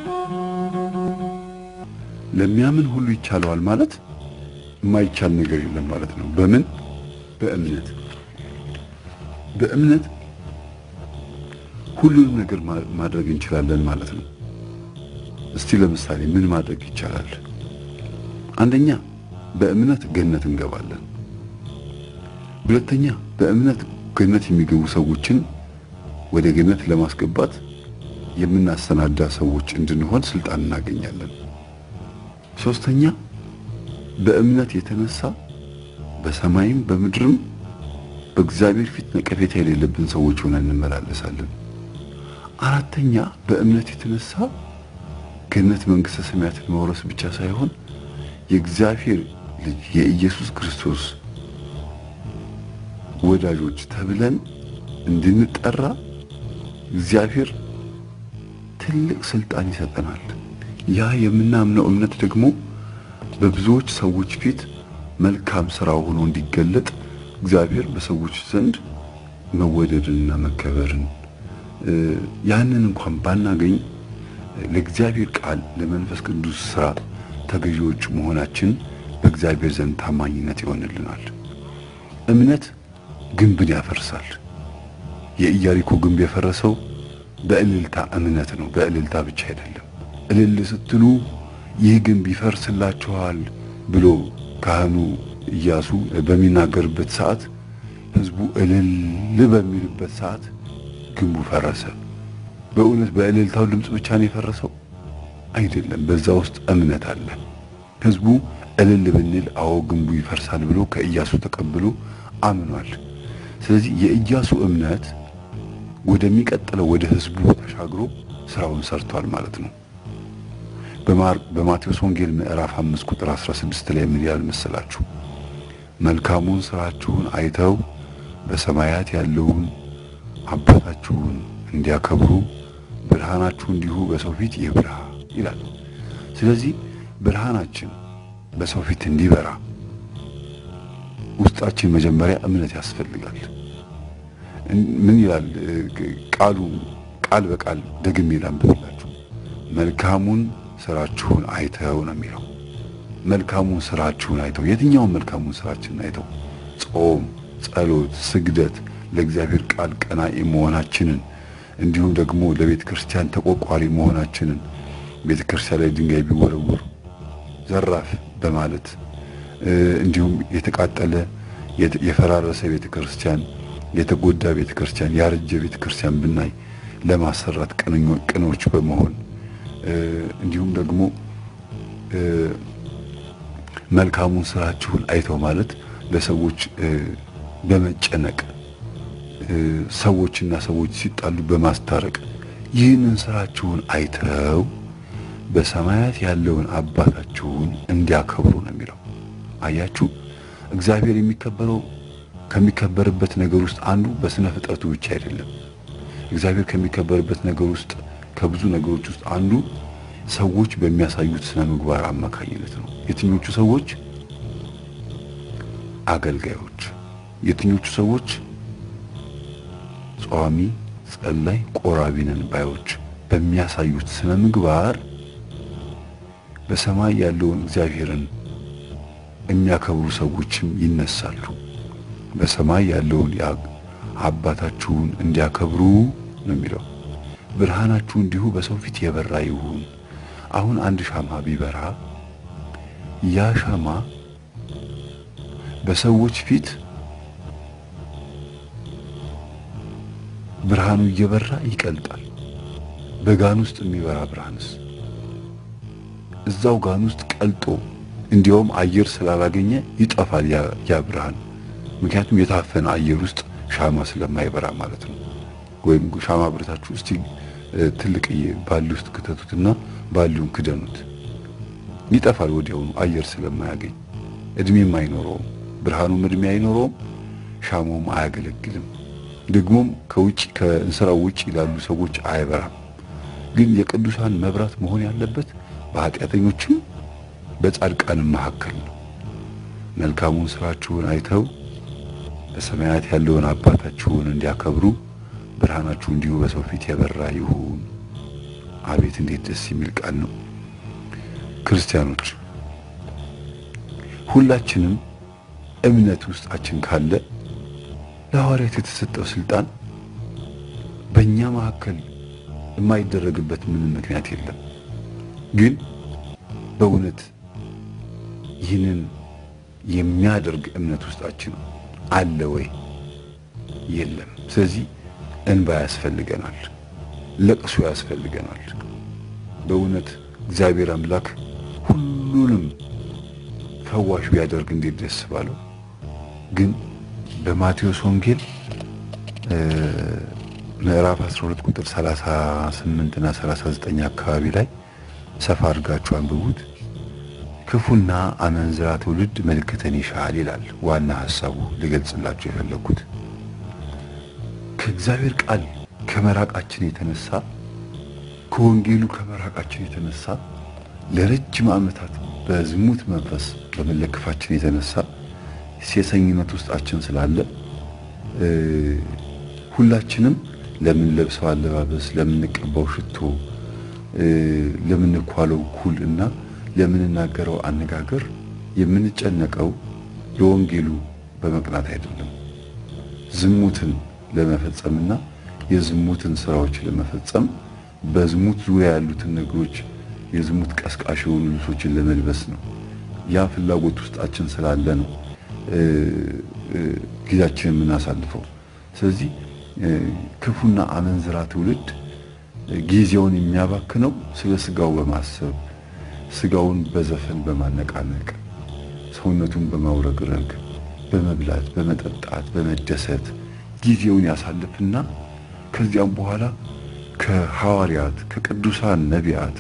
ለሚያምን ሁሉ ይቻለዋል ማለት የማይቻል ነገር የለም ማለት ነው። በምን በእምነት በእምነት ሁሉንም ነገር ማድረግ እንችላለን ማለት ነው። እስቲ ለምሳሌ ምን ማድረግ ይቻላል? አንደኛ በእምነት ገነት እንገባለን። ሁለተኛ በእምነት ገነት የሚገቡ ሰዎችን ወደ ገነት ለማስገባት የምናሰናዳ ሰዎች እንድንሆን ስልጣን እናገኛለን። ሶስተኛ በእምነት የተነሳ በሰማይም በምድርም በእግዚአብሔር ፊት ነቀፌታ የሌለብን ሰዎች ሆነን እንመላለሳለን። አራተኛ በእምነት የተነሳ ገነት መንግሥተ ሰማያትን መውረስ ብቻ ሳይሆን የእግዚአብሔር ልጅ የኢየሱስ ክርስቶስ ወዳጆች ተብለን እንድንጠራ እግዚአብሔር ትልቅ ስልጣን ይሰጠናል። ያ የምናምነው እምነት ደግሞ በብዙዎች ሰዎች ፊት መልካም ስራ ሆኖ እንዲገለጥ እግዚአብሔር በሰዎች ዘንድ መወደድንና መከበርን ያንን እንኳን ባናገኝ ለእግዚአብሔር ቃል ለመንፈስ ቅዱስ ስራ ተገዢዎች መሆናችን በእግዚአብሔር ዘንድ ታማኝነት ይሆንልናል። እምነት ግንብን ያፈርሳል። የኢያሪኮ ግንብ የፈረሰው በእልልታ እምነት ነው። በእልልታ ብቻ አይደለም። እልል ስትሉ ይህ ግንብ ይፈርስላችኋል ብሎ ካህኑ ኢያሱ በሚናገርበት ሰዓት ሕዝቡ እልል በሚልበት ሰዓት ግንቡ ፈረሰ። በእውነት በእልልታው ድምፅ ብቻ ነው የፈረሰው? አይደለም። በዛ ውስጥ እምነት አለ። ሕዝቡ እልል ብንል አዎ ግንቡ ይፈርሳል ብሎ ከኢያሱ ተቀብሎ አምኗል። ስለዚህ የኢያሱ እምነት ወደሚቀጥለው ወደ ሕዝቡ ተሻግሮ ስራውን ሰርቷል ማለት ነው። በማቴዎስ ወንጌል ምዕራፍ 5 ቁጥር 16 ላይ ምን ይላል መሰላችሁ? መልካሙን ስራችሁን አይተው በሰማያት ያለውን አባታችሁን እንዲያከብሩ ብርሃናችሁ እንዲሁ በሰው ፊት ይብራ ይላል። ስለዚህ ብርሃናችን በሰው ፊት እንዲበራ ውስጣችን መጀመሪያ እምነት ያስፈልጋል። ምን ይላል ቃሉ? ቃል በቃል ደግሜ ላንብብላችሁ። መልካሙን ስራችሁን አይተው ነው የሚለው። መልካሙን ስራችሁን አይተው፣ የትኛውን መልካሙን ስራችንን አይተው? ጾም፣ ጸሎት፣ ስግደት፣ ለእግዚአብሔር ቃል ቀናኢ መሆናችንን እንዲሁም ደግሞ ለቤተ ክርስቲያን ተቆርቋሪ መሆናችንን ቤተ ክርስቲያን ላይ ድንጋይ ቢወረወር ዘራፍ በማለት እንዲሁም የተቃጠለ የፈራረሰ ቤተ ክርስቲያን፣ የተጎዳ ቤተ ክርስቲያን፣ ያረጀ ቤተ ክርስቲያን ብናይ ለማሰራት ቅኖች በመሆን እንዲሁም ደግሞ መልካሙን ስራችሁን አይተው ማለት ለሰዎች በመጨነቅ ሰዎችና ሰዎች ሲጣሉ በማስታረቅ ይህንን ስራችሁን አይተው በሰማያት ያለውን አባታችሁን እንዲያከብሩ ነው የሚለው። አያችሁ፣ እግዚአብሔር የሚከበረው ከሚከበርበት ነገር ውስጥ አንዱ በስነ ፍጥረቱ ብቻ አይደለም። እግዚአብሔር ከሚከበርበት ነገር ውስጥ ከብዙ ነገሮች ውስጥ አንዱ ሰዎች በሚያሳዩት ስነ ምግባር አማካኝነት ነው። የትኞቹ ሰዎች? አገልጋዮች። የትኞቹ ሰዎች? ጿሚ፣ ጸላይ፣ ቆራቢ ነን ባዮች በሚያሳዩት ስነ ምግባር በሰማይ ያለውን እግዚአብሔርን የሚያከብሩ ሰዎችም ይነሳሉ። በሰማይ ያለውን አባታችሁን እንዲያከብሩ ነው የሚለው። ብርሃናችሁ እንዲሁ በሰው ፊት የበራ ይሁን። አሁን አንድ ሻማ ቢበራ ያ ሻማ በሰዎች ፊት ብርሃኑ እየበራ ይቀልጣል። በጋን ውስጥ የሚበራ ብርሃንስ እዛው ጋን ውስጥ ቀልጦ እንዲያውም አየር ስላላገኘ ይጠፋል ያ ብርሃን። ምክንያቱም የታፈነ አየር ውስጥ ሻማ ስለማይበራ ማለት ነው። ወይም ሻማ ብረታችሁ እስቲ ትልቅዬ ባሊ ውስጥ ክተቱትና ባሊውን ክደኑት፣ ይጠፋል ወዲያውኑ አየር ስለማያገኝ። እድሜም አይኖረውም፣ ብርሃኑም እድሜ አይኖረውም፣ ሻማውም አያገለግልም። ደግሞም ከውጭ ከእንስራው ውጭ ላሉ ሰዎች አይበራም። ግን የቅዱሳን መብራት መሆን ያለበት በኃጢአተኞችም በጻድቃንም መካከል ነው። መልካሙን ስራችሁን አይተው በሰማያት ያለውን አባታችሁን እንዲያከብሩ ብርሃናችሁ እንዲሁ በሰው ፊት የበራ ይሁን። አቤት እንዴት ደስ የሚል ቃል ነው። ክርስቲያኖች ሁላችንም እምነት ውስጣችን ካለ ለሐዋርያት የተሰጠው ስልጣን በእኛ መካከል የማይደረግበት ምንም ምክንያት የለም። ግን በእውነት ይህንን የሚያደርግ እምነት ውስጣችን አለ ወይ? የለም። ስለዚህ እንባ ያስፈልገናል፣ ለቅሶ ያስፈልገናል። በእውነት እግዚአብሔር አምላክ ሁሉንም ፈዋሽ ቢያደርግ እንዴት ደስ ባለው። ግን በማቴዎስ ወንጌል ምዕራፍ 12 ቁጥር 38 እና 39 አካባቢ ላይ ሰፋ አድርጋችሁ አንብቡት። ክፉና አመንዝራ ትውልድ ምልክትን ይሻል ይላል። ዋና ሐሳቡ ልገልጽላችሁ የፈለግኩት ከእግዚአብሔር ቃል ከመራቃችን የተነሳ ከወንጌሉ ከመራቃችን የተነሳ ለረጅም ዓመታት በዝሙት መንፈስ በመለከፋችን የተነሳ ሴሰኝነት ውስጣችን ስላለ ሁላችንም ለምንለብሰው አለባበስ፣ ለምንቀባው ሽቶ፣ ለምንኳለው ኩል እና ለምንናገረው አነጋገር የምንጨነቀው ለወንጌሉ በመቅናት አይደለም። ዝሙትን ለመፈጸምና የዝሙትን ስራዎች ለመፈጸም በዝሙት ዙሪያ ያሉትን ነገሮች የዝሙት ቀስቃሽ የሆኑ ልብሶችን ለመልበስ ነው። ያ ፍላጎት ውስጣችን ስላለ ነው ጊዜያችንን የምናሳልፈው። ስለዚህ ክፉና አመንዝራ ትውልድ ጊዜውን የሚያባክነው ስለ ስጋው በማሰብ ስጋውን በዘፈን በማነቃነቅ ሰውነቱን በማውረግረግ በመብላት በመጠጣት በመደሰት ጊዜውን ያሳልፍና ከዚያም በኋላ ከሐዋርያት ከቅዱሳን ነቢያት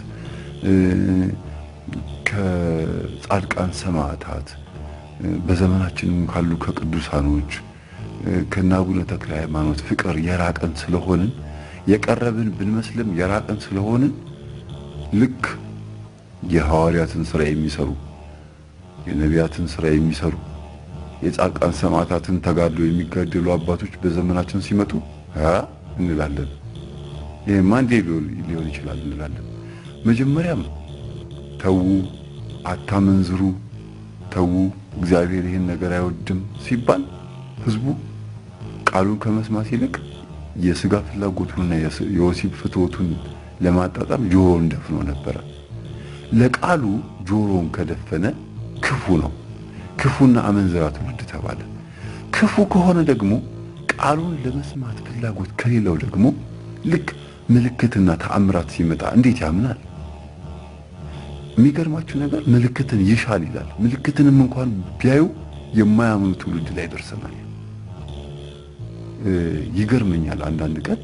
ከጻድቃን ሰማዕታት በዘመናችንም ካሉ ከቅዱሳኖች ከነ አቡነ ተክለ ሃይማኖት ፍቅር የራቀን ስለሆንን የቀረብን ብንመስልም የራቀን ስለሆንን ልክ የሐዋርያትን ስራ የሚሰሩ የነቢያትን ስራ የሚሰሩ የጻድቃን ሰማዕታትን ተጋድሎ የሚጋደሉ አባቶች በዘመናችን ሲመጡ አ እንላለን። ይሄማ እንዴ ሊሆን ይችላል እንላለን። መጀመሪያም ተዉ፣ አታመንዝሩ፣ ተዉ፣ እግዚአብሔር ይህን ነገር አይወድም ሲባል ህዝቡ ቃሉን ከመስማት ይልቅ የስጋ ፍላጎቱንና የወሲብ ፍትወቱን ለማጣጣም ጆሮውን ደፍኖ ነበረ። ለቃሉ ጆሮውን ከደፈነ ክፉ ነው። ክፉና አመንዝራ ትውልድ ተባለ። ክፉ ከሆነ ደግሞ ቃሉን ለመስማት ፍላጎት ከሌለው ደግሞ ልክ ምልክትና ተአምራት ሲመጣ እንዴት ያምናል? የሚገርማችሁ ነገር ምልክትን ይሻል ይላል። ምልክትንም እንኳን ቢያዩ የማያምኑ ትውልድ ላይ ደርሰናል። ይገርመኛል አንዳንድ ቀን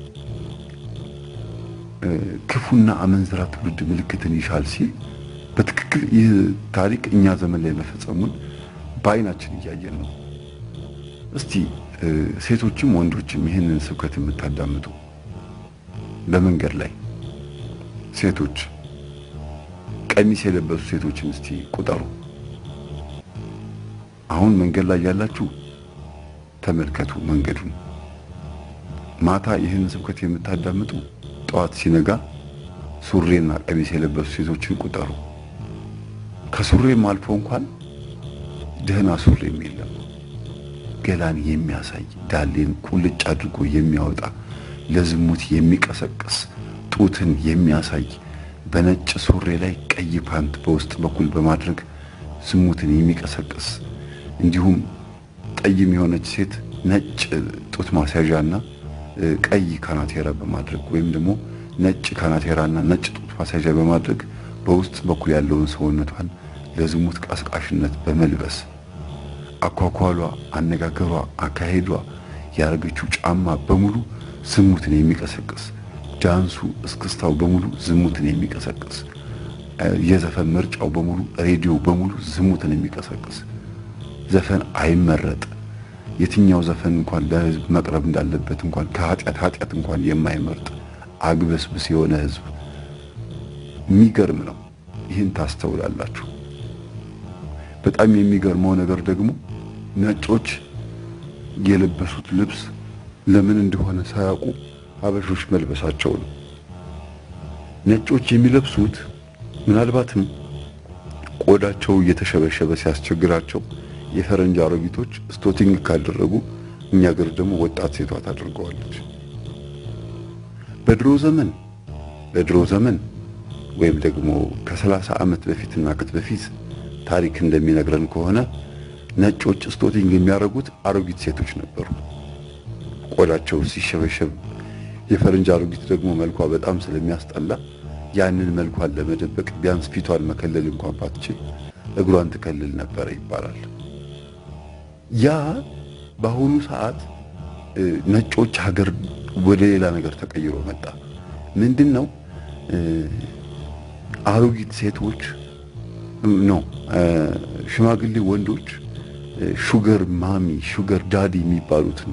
ክፉና አመንዝራ ትውልድ ምልክትን ይሻል ሲል በትክክል ይህ ታሪክ እኛ ዘመን ላይ መፈጸሙን በአይናችን እያየን ነው። እስቲ ሴቶችም ወንዶችም ይህንን ስብከት የምታዳምጡ በመንገድ ላይ ሴቶች ቀሚስ የለበሱ ሴቶችን እስቲ ቁጠሩ። አሁን መንገድ ላይ ያላችሁ ተመልከቱ መንገዱን። ማታ ይህንን ስብከት የምታዳምጡ ጠዋት ሲነጋ ሱሬና ቀሚስ የለበሱ ሴቶችን ቁጠሩ። ከሱሬም አልፎ እንኳን ደህና ሱሬም የለም። ገላን የሚያሳይ ዳሌን ቁልጭ አድርጎ የሚያወጣ ለዝሙት የሚቀሰቅስ ጡትን የሚያሳይ በነጭ ሱሬ ላይ ቀይ ፓንት በውስጥ በኩል በማድረግ ዝሙትን የሚቀሰቅስ እንዲሁም ጠይም የሆነች ሴት ነጭ ጡት ማስያዣና ቀይ ካናቴራ በማድረግ ወይም ደግሞ ነጭ ካናቴራና ነጭ ጡት ማስያዣ በማድረግ በውስጥ በኩል ያለውን ሰውነቷን ለዝሙት ቀስቃሽነት በመልበስ አኳኳሏ፣ አነጋገሯ፣ አካሄዷ፣ ያደረገችው ጫማ በሙሉ ዝሙትን የሚቀሰቅስ ዳንሱ፣ እስክስታው በሙሉ ዝሙትን የሚቀሰቅስ የዘፈን ምርጫው በሙሉ ሬዲዮ በሙሉ ዝሙትን የሚቀሰቅስ ዘፈን አይመረጥ። የትኛው ዘፈን እንኳን ለሕዝብ መቅረብ እንዳለበት እንኳን ከኃጢአት ኃጢአት እንኳን የማይመርጥ አግበስብስ የሆነ ሕዝብ የሚገርም ነው። ይህን ታስተውላላችሁ። በጣም የሚገርመው ነገር ደግሞ ነጮች የለበሱት ልብስ ለምን እንደሆነ ሳያውቁ ሀበሾች መልበሳቸው ነው። ነጮች የሚለብሱት ምናልባትም ቆዳቸው እየተሸበሸበ ሲያስቸግራቸው የፈረንጅ አሮጊቶች ስቶቲንግ ካደረጉ እኛ ሀገር ደግሞ ወጣት ሴቷ ታደርገዋለች። በድሮ ዘመን በድሮ ዘመን ወይም ደግሞ ከሰላሳ ዓመት በፊትና ከት በፊት ታሪክ እንደሚነግረን ከሆነ ነጮች ስቶቲንግ የሚያደርጉት አሮጊት ሴቶች ነበሩ። ቆዳቸው ሲሸበሸብ የፈረንጅ አሮጊት ደግሞ መልኳ በጣም ስለሚያስጠላ ያንን መልኳን ለመደበቅ ቢያንስ ፊቷን መከለል እንኳን ባትችል እግሯን ትከልል ነበረ ይባላል። ያ በአሁኑ ሰዓት ነጮች ሀገር ወደ ሌላ ነገር ተቀይሮ መጣ። ምንድን ነው? አሮጊት ሴቶች ነው ሽማግሌ ወንዶች ሹገር ማሚ ሹገር ዳዲ የሚባሉትን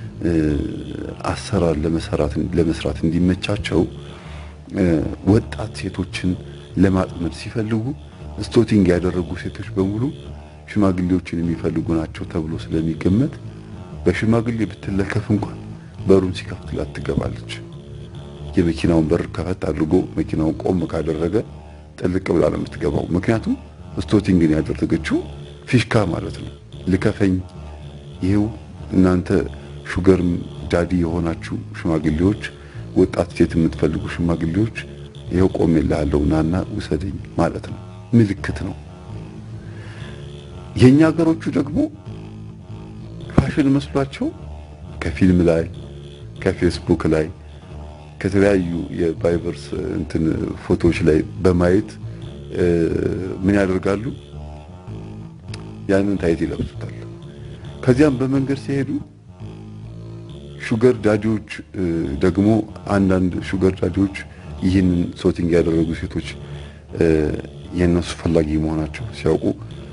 አሰራር ለመሰራት ለመስራት እንዲመቻቸው ወጣት ሴቶችን ለማጥመድ ሲፈልጉ ስቶቲንግ ያደረጉ ሴቶች በሙሉ ሽማግሌዎችን የሚፈልጉ ናቸው ተብሎ ስለሚገመት በሽማግሌ ብትለከፍ እንኳን በሩን ሲከፍትላት ትገባለች። የመኪናውን በር ከፈት አድርጎ መኪናውን ቆም ካደረገ ጥልቅ ብላ ነው የምትገባው። ምክንያቱም ስቶቲንግን ያደረገችው ፊሽካ ማለት ነው። ልከፈኝ፣ ይሄው እናንተ ሹገር ዳዲ የሆናችሁ ሽማግሌዎች፣ ወጣት ሴት የምትፈልጉ ሽማግሌዎች ይሄው ቆሜልሃለሁ ናና ውሰደኝ ማለት ነው። ምልክት ነው። የኛ ሀገሮቹ ደግሞ ፋሽን መስሏቸው ከፊልም ላይ ከፌስቡክ ላይ ከተለያዩ የቫይበርስ እንትን ፎቶዎች ላይ በማየት ምን ያደርጋሉ? ያንን ታይት ይለብሱታል። ከዚያም በመንገድ ሲሄዱ ሹገር ዳዲዎች ደግሞ አንዳንድ ሹገር ዳዲዎች ይህንን ሶቲንግ ያደረጉ ሴቶች የእነሱ ፈላጊ መሆናቸው ሲያውቁ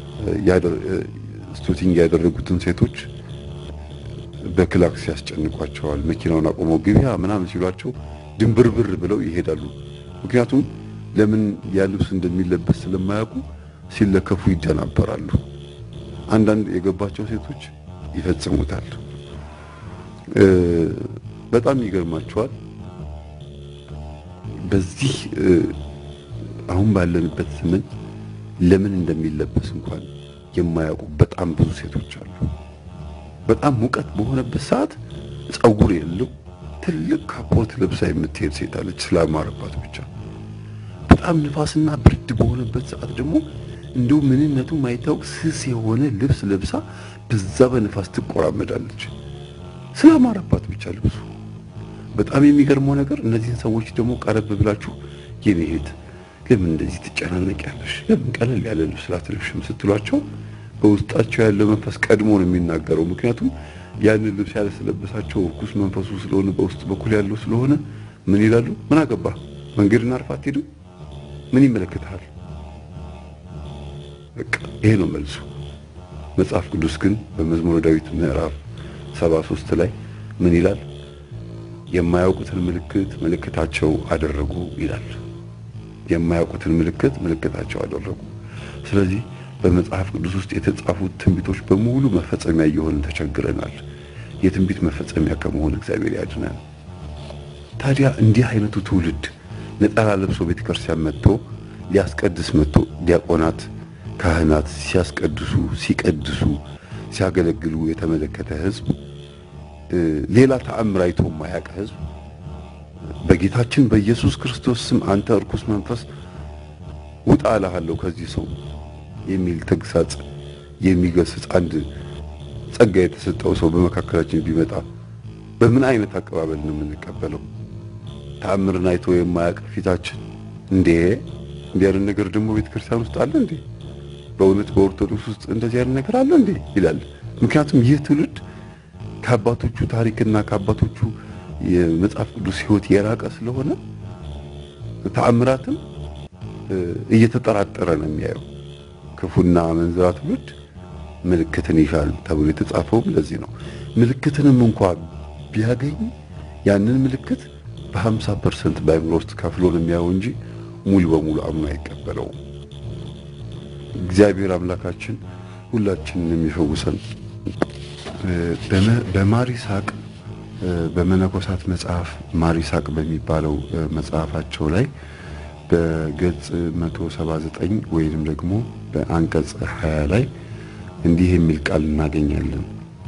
ስቶቲንግ ያደረጉትን ሴቶች በክላክስ ያስጨንቋቸዋል። መኪናውን አቆመው ግቢያ ምናምን ሲሏቸው ድንብርብር ብለው ይሄዳሉ። ምክንያቱም ለምን ያ ልብስ እንደሚለበስ ስለማያውቁ ሲለከፉ ይደናበራሉ። አንዳንድ የገባቸው ሴቶች ይፈጽሙታል። በጣም ይገርማቸዋል። በዚህ አሁን ባለንበት ዘመን ለምን እንደሚለበስ እንኳን የማያውቁ በጣም ብዙ ሴቶች አሉ። በጣም ሙቀት በሆነበት ሰዓት ጸጉር የለው ትልቅ ካፖርት ለብሳ የምትሄድ ሴት አለች፣ ስላማረባት ብቻ። በጣም ንፋስና ብርድ በሆነበት ሰዓት ደግሞ እንደው ምንነቱ ማይታወቅ ስስ የሆነ ልብስ ለብሳ በዛ በንፋስ ትቆራመዳለች፣ ስላማረባት ብቻ ልብሱ። በጣም የሚገርመው ነገር እነዚህን ሰዎች ደግሞ ቀረብ ብላችሁ የኔ እህት ለምን እንደዚህ ትጨናነቂያለሽ? ለምን ቀለል ያለ ልብስ ላትለብሽም ስትሏቸው በውስጣቸው ያለው መንፈስ ቀድሞ ነው የሚናገረው። ምክንያቱም ያንን ልብስ ያለስለበሳቸው እርኩስ መንፈሱ ስለሆነ በውስጥ በኩል ያለው ስለሆነ ምን ይላሉ? ምን አገባ መንገድና አርፋ አትሄድም? ምን ይመለከታል? በቃ ይሄ ነው መልሱ። መጽሐፍ ቅዱስ ግን በመዝሙረ ዳዊት ምዕራፍ 73 ላይ ምን ይላል? የማያውቁትን ምልክት ምልክታቸው አደረጉ ይላል። የማያውቁትን ምልክት ምልክታቸው አደረጉ። ስለዚህ በመጽሐፍ ቅዱስ ውስጥ የተጻፉት ትንቢቶች በሙሉ መፈጸሚያ እየሆንን ተቸግረናል። የትንቢት መፈጸሚያ ከመሆን እግዚአብሔር ያድነን። ታዲያ እንዲህ አይነቱ ትውልድ ነጠላ ለብሶ ቤተ ክርስቲያን መጥቶ ሊያስቀድስ መጥቶ ዲያቆናት፣ ካህናት ሲያስቀድሱ፣ ሲቀድሱ፣ ሲያገለግሉ የተመለከተ ሕዝብ ሌላ ተአምር አይቶ የማያውቅ ሕዝብ በጌታችን በኢየሱስ ክርስቶስ ስም አንተ እርኩስ መንፈስ ውጣ እልሃለሁ ከዚህ ሰው የሚል ተግሳጽ የሚገስጽ አንድ ጸጋ የተሰጠው ሰው በመካከላችን ቢመጣ በምን አይነት አቀባበል ነው የምንቀበለው? ተአምርን አይቶ የማያውቅ ፊታችን እንዴ እንዲህ አይነት ነገር ደግሞ ቤተክርስቲያን ውስጥ አለ እንዴ? በእውነት በኦርቶዶክስ ውስጥ እንደዚህ አይነት ነገር አለ እንዴ ይላል። ምክንያቱም ይህ ትውልድ ከአባቶቹ ታሪክና ከአባቶቹ የመጽሐፍ ቅዱስ ሕይወት የራቀ ስለሆነ ተአምራትም እየተጠራጠረ ነው የሚያየው። ክፉና አመንዝራ ትውልድ ምልክትን ይሻል ተብሎ የተጻፈውም ለዚህ ነው። ምልክትንም እንኳ ቢያገኝ ያንን ምልክት በ50 ፐርሰንት በአእምሮ ውስጥ ከፍሎ ነው የሚያየው እንጂ ሙሉ በሙሉ አምኖ አይቀበለውም። እግዚአብሔር አምላካችን ሁላችንን የሚፈውሰን በማር ይስሐቅ በመነኮሳት መጽሐፍ ማር ይስሐቅ በሚባለው መጽሐፋቸው ላይ በገጽ 179 ወይንም ደግሞ በአንቀጽ 20 ላይ እንዲህ የሚል ቃል እናገኛለን።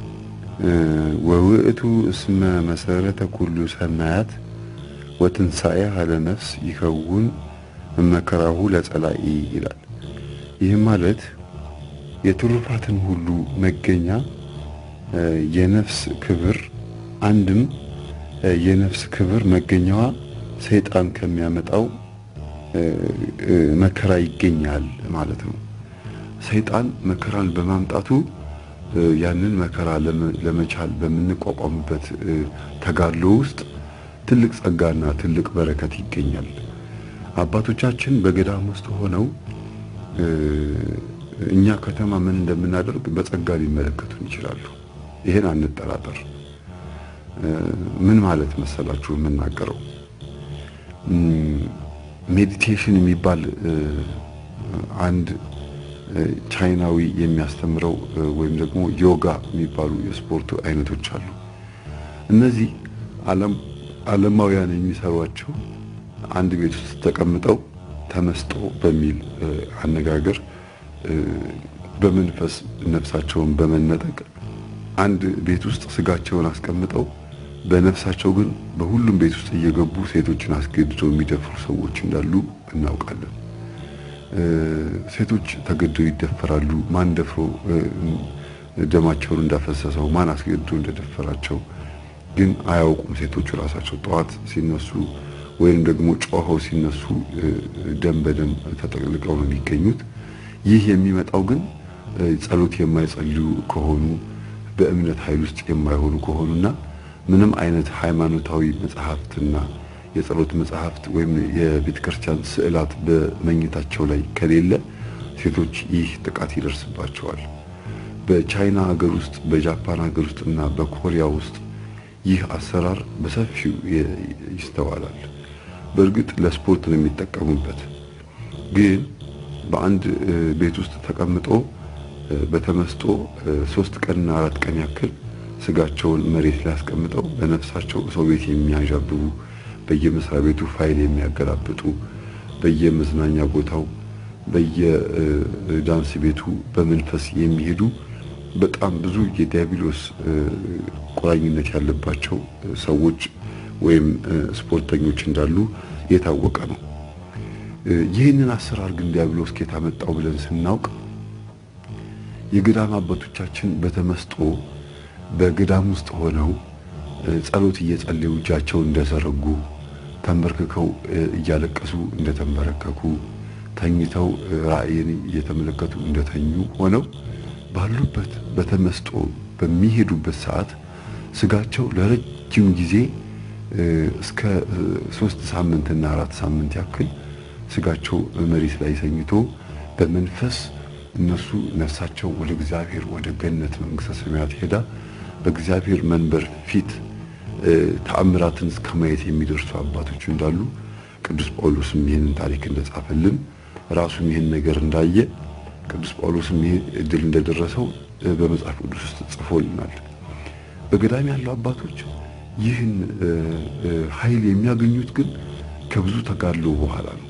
ወውእቱ እስመ መሰረተ ኩሉ ሰናያት ወትንሣኤ ሀለ ነፍስ ይከውን መከራሁ ለጸላኢ ይላል። ይህም ማለት የትሩፋትን ሁሉ መገኛ የነፍስ ክብር አንድም የነፍስ ክብር መገኛዋ ሰይጣን ከሚያመጣው መከራ ይገኛል ማለት ነው። ሰይጣን መከራን በማምጣቱ ያንን መከራ ለመቻል በምንቋቋምበት ተጋድሎ ውስጥ ትልቅ ጸጋና ትልቅ በረከት ይገኛል። አባቶቻችን በገዳም ውስጥ ሆነው እኛ ከተማ ምን እንደምናደርግ በጸጋ ሊመለከቱን ይችላሉ። ይሄን አንጠራጠር። ምን ማለት መሰላችሁ የምናገረው ሜዲቴሽን የሚባል አንድ ቻይናዊ የሚያስተምረው ወይም ደግሞ ዮጋ የሚባሉ የስፖርት አይነቶች አሉ። እነዚህ ዓለማውያን የሚሰሯቸው አንድ ቤት ውስጥ ተቀምጠው ተመስጦ በሚል አነጋገር በመንፈስ ነፍሳቸውን በመነጠቅ አንድ ቤት ውስጥ ስጋቸውን አስቀምጠው በነፍሳቸው ግን በሁሉም ቤት ውስጥ እየገቡ ሴቶችን አስገድደው የሚደፍሩ ሰዎች እንዳሉ እናውቃለን። ሴቶች ተገደው ይደፈራሉ። ማን ደፍሮ ደማቸውን እንዳፈሰሰው ማን አስገድዶ እንደደፈራቸው ግን አያውቁም። ሴቶቹ ራሳቸው ጠዋት ሲነሱ ወይም ደግሞ ጮኸው ሲነሱ ደም በደም ተጠቅልቀው ነው የሚገኙት። ይህ የሚመጣው ግን ጸሎት የማይጸልዩ ከሆኑ በእምነት ኃይል ውስጥ የማይሆኑ ከሆኑና ምንም አይነት ሃይማኖታዊ መጽሐፍትና የጸሎት መጽሐፍት ወይም የቤተ ክርስቲያን ስዕላት በመኝታቸው ላይ ከሌለ ሴቶች ይህ ጥቃት ይደርስባቸዋል። በቻይና ሀገር ውስጥ፣ በጃፓን ሀገር ውስጥ እና በኮሪያ ውስጥ ይህ አሰራር በሰፊው ይስተዋላል። በእርግጥ ለስፖርት ነው የሚጠቀሙበት። ግን በአንድ ቤት ውስጥ ተቀምጦ በተመስጦ ሶስት ቀንና አራት ቀን ያክል ስጋቸውን መሬት ላይ አስቀምጠው በነፍሳቸው ሰው ቤት የሚያዣብቡ በየመስሪያ ቤቱ ፋይል የሚያገላብጡ በየመዝናኛ ቦታው በየዳንስ ቤቱ በመንፈስ የሚሄዱ በጣም ብዙ የዲያብሎስ ቁራኝነት ያለባቸው ሰዎች ወይም ስፖርተኞች እንዳሉ የታወቀ ነው። ይህንን አሰራር ግን ዲያብሎስ ከየት አመጣው ብለን ስናውቅ የገዳም አባቶቻችን በተመስጦ በገዳም ውስጥ ሆነው ጸሎት እየጸለዩ እጃቸውን እንደዘረጉ ተንበርክከው እያለቀሱ እንደተንበረከኩ ተኝተው ራእይን እየተመለከቱ እንደተኙ ሆነው ባሉበት በተመስጦ በሚሄዱበት ሰዓት ስጋቸው ለረጅም ጊዜ እስከ ሶስት ሳምንትና አራት ሳምንት ያክል ስጋቸው መሬት ላይ ሰኝቶ በመንፈስ እነሱ ነፍሳቸው ወደ እግዚአብሔር ወደ ገነት መንግስተ ሰማያት ሄዳ በእግዚአብሔር መንበር ፊት ተአምራትን እስከ ማየት የሚደርሱ አባቶች እንዳሉ ቅዱስ ጳውሎስም ይህንን ታሪክ እንደጻፈልን ራሱም ይህን ነገር እንዳየ ቅዱስ ጳውሎስም ይህ እድል እንደደረሰው በመጽሐፍ ቅዱስ ውስጥ ጽፎልናል። በገዳም ያሉ አባቶች ይህን ኃይል የሚያገኙት ግን ከብዙ ተጋድሎ በኋላ ነው።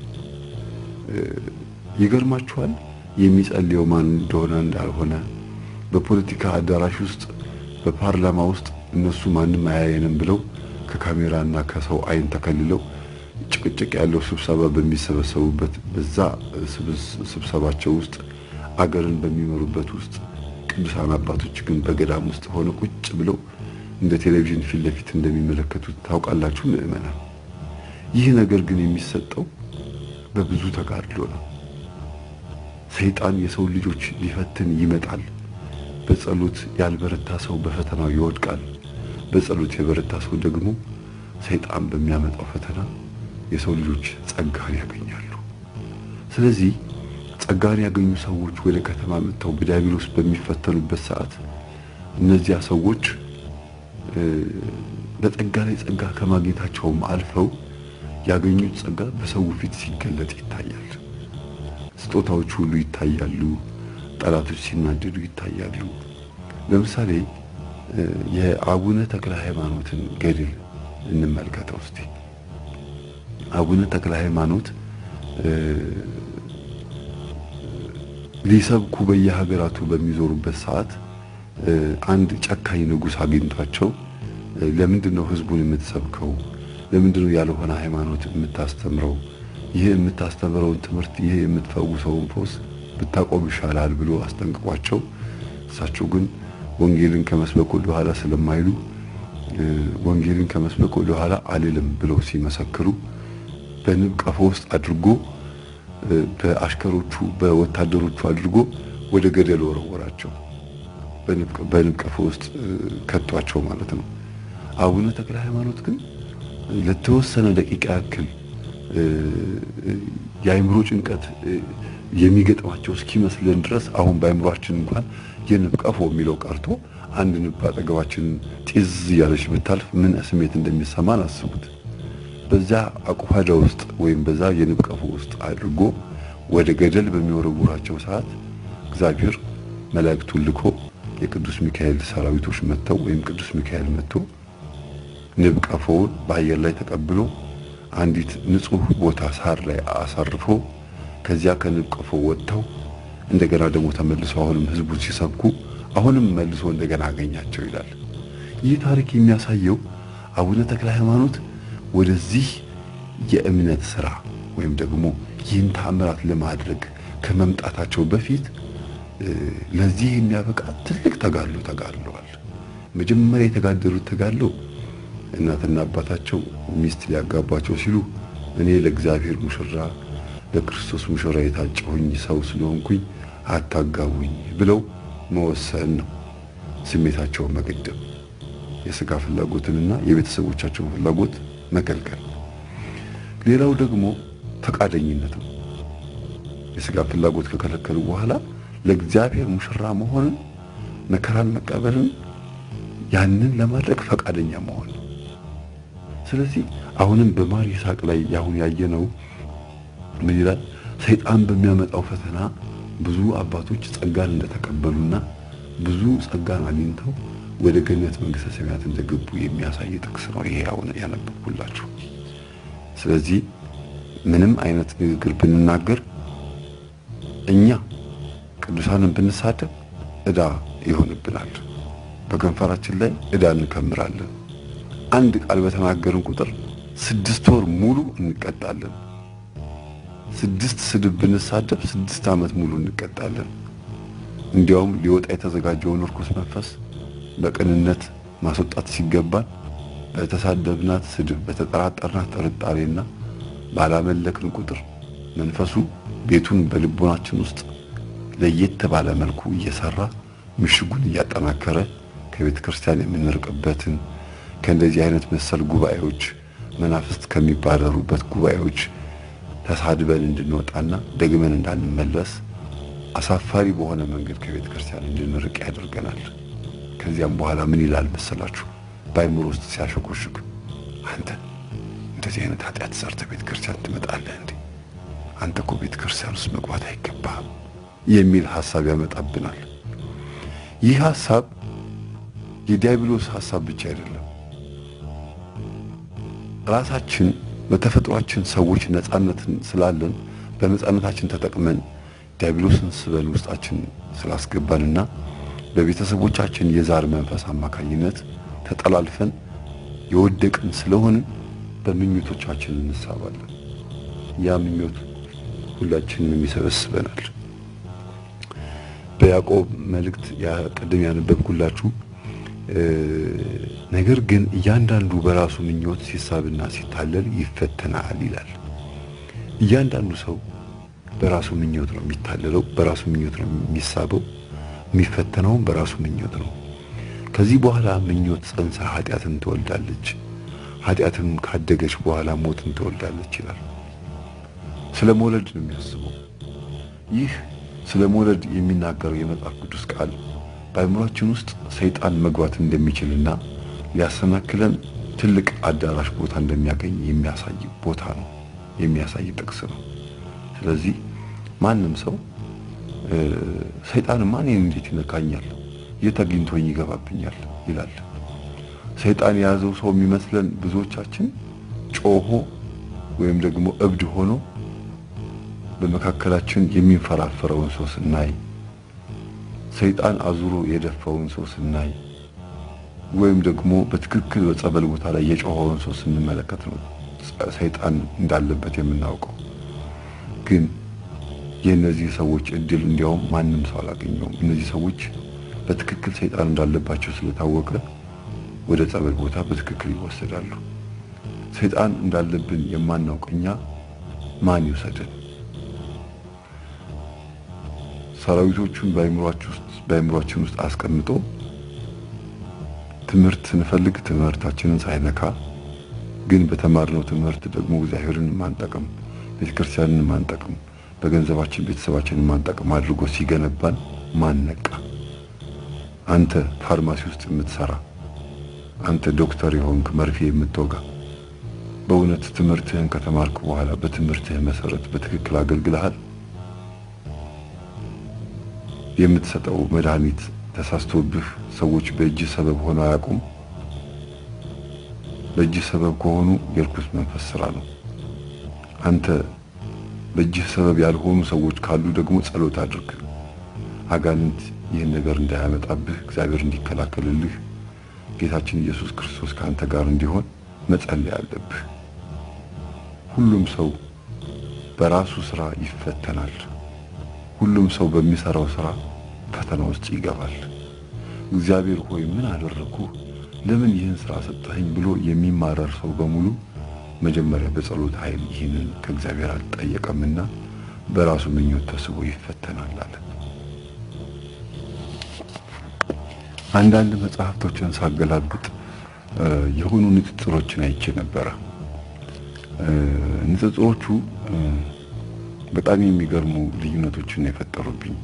ይገርማችኋል። የሚጸልየው ማን እንደሆነ እንዳልሆነ በፖለቲካ አዳራሽ ውስጥ በፓርላማ ውስጥ እነሱ ማንም አያየንም ብለው ከካሜራና ከሰው አይን ተከልለው ጭቅጭቅ ያለው ስብሰባ በሚሰበሰቡበት በዛ ስብሰባቸው ውስጥ አገርን በሚመሩበት ውስጥ ቅዱሳን አባቶች ግን በገዳም ውስጥ ሆነ ቁጭ ብለው እንደ ቴሌቪዥን ፊት ለፊት እንደሚመለከቱት ታውቃላችሁ ምዕመናን። ይህ ነገር ግን የሚሰጠው በብዙ ተጋድሎ ነው። ሰይጣን የሰው ልጆች ሊፈትን ይመጣል። በጸሎት ያልበረታ ሰው በፈተናው ይወድቃል። በጸሎት የበረታ ሰው ደግሞ ሰይጣን በሚያመጣው ፈተና የሰው ልጆች ጸጋን ያገኛሉ። ስለዚህ ጸጋን ያገኙ ሰዎች ወደ ከተማ መጥተው በዲያብሎስ በሚፈተኑበት ሰዓት እነዚያ ሰዎች በጸጋ ላይ ጸጋ ከማግኘታቸውም አልፈው ያገኙት ጸጋ በሰው ፊት ሲገለጥ ይታያል። ስጦታዎች ሁሉ ይታያሉ። ጠላቶች ሲናደዱ ይታያሉ። ለምሳሌ የአቡነ ተክለ ሃይማኖትን ገድል እንመልከተው እስቲ። አቡነ ተክለ ሃይማኖት ሊሰብኩ በየሀገራቱ በሚዞሩበት ሰዓት አንድ ጨካኝ ንጉሥ አግኝቷቸው ለምንድን ነው ህዝቡን የምትሰብከው? ለምንድን ነው ያልሆነ ሃይማኖት የምታስተምረው? ይህ የምታስተምረውን ትምህርት ይህ የምትፈውሰውን ፈውስ ብታቆም ይሻላል ብሎ አስጠንቅቋቸው፣ እሳቸው ግን ወንጌልን ከመስበክ ወደ ኋላ ስለማይሉ ወንጌልን ከመስበክ ወደ ኋላ አልልም ብለው ሲመሰክሩ በንብ ቀፎ ውስጥ አድርጎ በአሽከሮቹ በወታደሮቹ አድርጎ ወደ ገደል ወረወራቸው። በንብ ቀፎ ውስጥ ከቷቸው ማለት ነው። አቡነ ተክለ ሃይማኖት ግን ለተወሰነ ደቂቃ ያክል የአይምሮ ጭንቀት የሚገጥማቸው እስኪመስለን ድረስ አሁን በአይምሯችን እንኳን የንብ ቀፎ የሚለው ቀርቶ አንድ ንብ አጠገባችን ጢዝ እያለች ብታልፍ ምን ስሜት እንደሚሰማን አስቡት። በዛ አቁፋዳ ውስጥ ወይም በዛ የንብ ቀፎ ውስጥ አድርጎ ወደ ገደል በሚወረውራቸው ሰዓት እግዚአብሔር መላእክቱን ልኮ የቅዱስ ሚካኤል ሰራዊቶች መጥተው ወይም ቅዱስ ሚካኤል መጥቶ ንብ ቀፎውን በአየር ላይ ተቀብሎ አንዲት ንጹህ ቦታ ሳር ላይ አሳርፎ ከዚያ ከንብ ቀፎ ወጥተው እንደገና ደግሞ ተመልሶ አሁንም ህዝቡን ሲሰብኩ አሁንም መልሶ እንደገና አገኛቸው ይላል። ይህ ታሪክ የሚያሳየው አቡነ ተክለ ሃይማኖት ወደዚህ የእምነት ስራ ወይም ደግሞ ይህን ተአምራት ለማድረግ ከመምጣታቸው በፊት ለዚህ የሚያበቃ ትልቅ ተጋድሎ ተጋድለዋል። መጀመሪያ የተጋደሉት ተጋድሎ እናትና አባታቸው ሚስት ሊያጋባቸው ሲሉ እኔ ለእግዚአብሔር ሙሽራ ለክርስቶስ ሙሽራ የታጨሁኝ ሰው ስለሆንኩኝ አታጋቡኝ ብለው መወሰን ነው። ስሜታቸውን መገደብ፣ የስጋ ፍላጎትንና የቤተሰቦቻቸውን ፍላጎት መከልከል። ሌላው ደግሞ ፈቃደኝነት ነው። የስጋ ፍላጎት ከከለከሉ በኋላ ለእግዚአብሔር ሙሽራ መሆንን፣ መከራን መቀበልን፣ ያንን ለማድረግ ፈቃደኛ መሆን ነው። ስለዚህ አሁንም በማር ይስሐቅ ላይ ያሁን ያየነው ምን ይላል? ሰይጣን በሚያመጣው ፈተና ብዙ አባቶች ጸጋን እንደተቀበሉና ብዙ ጸጋን አግኝተው ወደ ገነት መንግስተ ሰማያት እንደገቡ የሚያሳይ ጥቅስ ነው ይሄ አሁን ያነበብኩላችሁ። ስለዚህ ምንም አይነት ንግግር ብንናገር እኛ ቅዱሳንን ብንሳደብ ዕዳ ይሆንብናል። በከንፈራችን ላይ ዕዳ እንከምራለን። አንድ ቃል በተናገርን ቁጥር ስድስት ወር ሙሉ እንቀጣለን። ስድስት ስድብ ብንሳደብ ስድስት ዓመት ሙሉ እንቀጣለን። እንዲያውም ሊወጣ የተዘጋጀውን ርኩስ መንፈስ በቅንነት ማስወጣት ሲገባን በተሳደብናት ስድብ፣ በተጠራጠርናት ጥርጣሬና ባላመለክን ቁጥር መንፈሱ ቤቱን በልቦናችን ውስጥ ለየት ባለ መልኩ እየሰራ ምሽጉን እያጠናከረ ከቤተ ክርስቲያን የምንርቅበትን ከእንደዚህ አይነት መሰል ጉባኤዎች መናፍስት ከሚባረሩበት ጉባኤዎች ተሳድበን እንድንወጣና ደግመን እንዳንመለስ አሳፋሪ በሆነ መንገድ ከቤተ ክርስቲያን እንድንርቅ ያደርገናል። ከዚያም በኋላ ምን ይላል መሰላችሁ? በአይምሮ ውስጥ ሲያሸኮሽክ አንተ እንደዚህ አይነት ኃጢአት ሰርተህ ቤተ ክርስቲያን ትመጣለህ እንዴ? አንተ እኮ ቤተ ክርስቲያን ውስጥ መግባት አይገባህም የሚል ሐሳብ ያመጣብናል። ይህ ሐሳብ የዲያብሎስ ሐሳብ ብቻ አይደለም። ራሳችን በተፈጥሯችን ሰዎች ነፃነትን ስላለን በነፃነታችን ተጠቅመን ዲያብሎስን ስበን ውስጣችን ስላስገባንና በቤተሰቦቻችን የዛር መንፈስ አማካኝነት ተጠላልፈን የወደቅን ስለሆንን በምኞቶቻችን እንሳባለን። ያ ምኞት ሁላችንም ይሰበስበናል። በያዕቆብ መልእክት ቅድም ያነበብኩላችሁ ነገር ግን እያንዳንዱ በራሱ ምኞት ሲሳብና ሲታለል ይፈተናል ይላል። እያንዳንዱ ሰው በራሱ ምኞት ነው የሚታለለው፣ በራሱ ምኞት ነው የሚሳበው፣ የሚፈተነውም በራሱ ምኞት ነው። ከዚህ በኋላ ምኞት ጸንሳ ኃጢአትን ትወልዳለች፣ ኃጢአትም ካደገች በኋላ ሞትን ትወልዳለች ይላል። ስለ መውለድ ነው የሚያስበው። ይህ ስለ መውለድ የሚናገረው የመጽሐፍ ቅዱስ ቃል በአእምሯችን ውስጥ ሰይጣን መግባት እንደሚችልና ሊያሰናክለን ትልቅ አዳራሽ ቦታ እንደሚያገኝ የሚያሳይ ቦታ ነው፣ የሚያሳይ ጥቅስ ነው። ስለዚህ ማንም ሰው ሰይጣን ማን እንዴት ይነካኛል፣ የት አግኝቶኝ ይገባብኛል ይላል። ሰይጣን የያዘው ሰው የሚመስለን ብዙዎቻችን ጮሆ ወይም ደግሞ እብድ ሆኖ በመካከላችን የሚንፈራፈረውን ሰው ስናይ፣ ሰይጣን አዙሮ የደፋውን ሰው ስናይ፣ ወይም ደግሞ በትክክል በጸበል ቦታ ላይ የጮኸውን ሰው ስንመለከት ነው ሰይጣን እንዳለበት የምናውቀው። ግን የእነዚህ ሰዎች እድል እንዲያውም ማንም ሰው አላገኘውም። እነዚህ ሰዎች በትክክል ሰይጣን እንዳለባቸው ስለታወቀ ወደ ጸበል ቦታ በትክክል ይወሰዳሉ። ሰይጣን እንዳለብን የማናውቅ እኛ ማን ይውሰድን? ሰራዊቶቹን በአእምሯችን ውስጥ አስቀምጦ ትምህርት ስንፈልግ ትምህርታችንን ሳይነካ ግን በተማርነው ትምህርት ደግሞ እግዚአብሔርን ማንጠቅም፣ ቤተክርስቲያንን ማንጠቅም፣ በገንዘባችን ቤተሰባችንን ማንጠቅም አድርጎ ሲገነባን ማን ነቃ? አንተ ፋርማሲ ውስጥ የምትሰራ አንተ ዶክተር የሆንክ መርፌ የምትወጋ በእውነት ትምህርትህን ከተማርክ በኋላ በትምህርትህ መሰረት በትክክል አገልግለሃል? የምትሰጠው መድኃኒት ተሳስቶብህ ሰዎች በእጅ ሰበብ ሆነው አያውቁም? በእጅ ሰበብ ከሆኑ የርኩስ መንፈስ ስራ ነው። አንተ በእጅህ ሰበብ ያልሆኑ ሰዎች ካሉ ደግሞ ጸሎት አድርግ። አጋንንት ይህን ነገር እንዳያመጣብህ እግዚአብሔር እንዲከላከልልህ ጌታችን ኢየሱስ ክርስቶስ ከአንተ ጋር እንዲሆን መጸለይ አለብህ። ሁሉም ሰው በራሱ ስራ ይፈተናል። ሁሉም ሰው በሚሰራው ስራ ፈተና ውስጥ ይገባል። እግዚአብሔር ሆይ ምን አደረኩ፣ ለምን ይህን ስራ ሰጠኸኝ ብሎ የሚማረር ሰው በሙሉ መጀመሪያ በጸሎት ኃይል ይህንን ከእግዚአብሔር አልጠየቀምና በራሱ ምኞት ተስቦ ይፈተናል አለ። አንዳንድ መጽሐፍቶችን ሳገላብጥ የሆኑ ንጽጽሮችን አይቼ ነበረ። ንጽጽሮቹ በጣም የሚገርሙ ልዩነቶችን የፈጠሩብኝ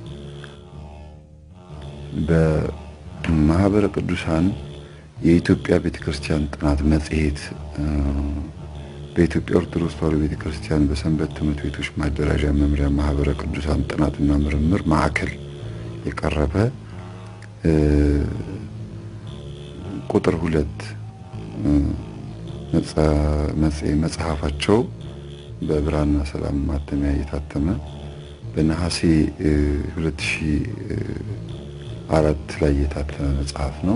በማህበረ ቅዱሳን የኢትዮጵያ ቤተክርስቲያን ጥናት መጽሔት በኢትዮጵያ ኦርቶዶክስ ተዋሕዶ ቤተክርስቲያን በሰንበት ትምህርት ቤቶች ማደራጃ መምሪያ ማህበረ ቅዱሳን ጥናትና ምርምር ማዕከል የቀረበ ቁጥር ሁለት መጽሐፋቸው በብርሃንና ሰላም ማተሚያ የታተመ በነሐሴ 2004 ላይ የታተመ መጽሐፍ ነው።